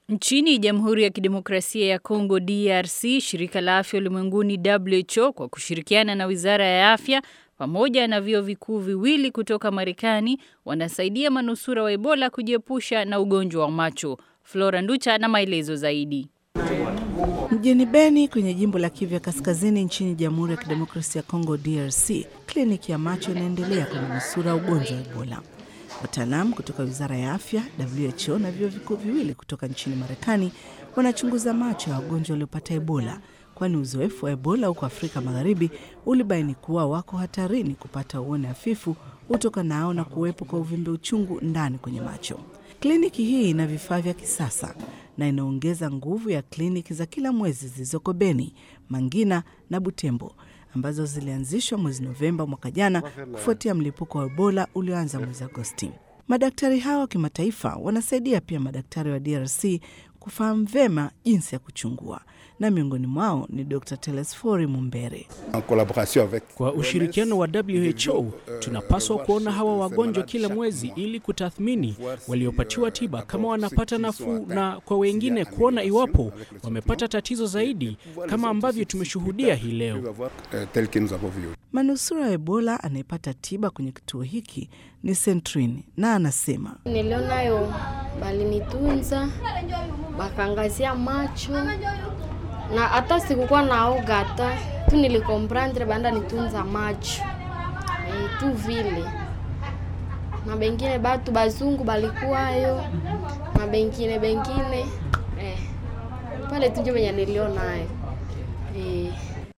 Nchini Jamhuri ya Kidemokrasia ya Kongo DRC, shirika la afya ulimwenguni WHO kwa kushirikiana na Wizara ya Afya pamoja na vyuo vikuu viwili kutoka Marekani wanasaidia manusura wa Ebola kujiepusha na ugonjwa wa macho. Flora Nducha na maelezo zaidi. Mjini Beni kwenye jimbo la Kivu ya Kaskazini nchini Jamhuri ya Kidemokrasia ya Kongo DRC, kliniki ya macho inaendelea kwa manusura ugonjwa wa Ebola. Wataalamu kutoka Wizara ya Afya, WHO na vyuo vikuu viwili kutoka nchini Marekani wanachunguza macho ya wagonjwa waliopata Ebola, kwani uzoefu wa Ebola huko Afrika Magharibi ulibaini kuwa wako hatarini kupata uone hafifu utokanao na kuwepo kwa uvimbe uchungu ndani kwenye macho. Kliniki hii ina vifaa vya kisasa na inaongeza nguvu ya kliniki za kila mwezi zilizoko Beni, Mangina na Butembo ambazo zilianzishwa mwezi Novemba mwaka jana kufuatia mlipuko wa Ebola ulioanza mwezi Agosti. Madaktari hawa wa kimataifa wanasaidia pia madaktari wa DRC kufahamu vyema jinsi ya kuchungua na miongoni mwao ni Dr. Telesfori Mumbere. Kwa ushirikiano wa WHO tunapaswa kuona hawa wagonjwa kila mwezi ili kutathmini waliopatiwa tiba kama wanapata nafuu, na kwa wengine kuona iwapo wamepata tatizo zaidi kama ambavyo tumeshuhudia hii leo. Manusura wa Ebola anayepata tiba kwenye kituo hiki ni Sentrini na anasema, nilionayo balinitunza bakangazia macho na hata sikukuwa naoga hata tu nilikomprendre banda nitunza macho e, tu vile na bengine batu bazungu balikuwayo na bengine bengine eh, pale tunjo venye nilionayo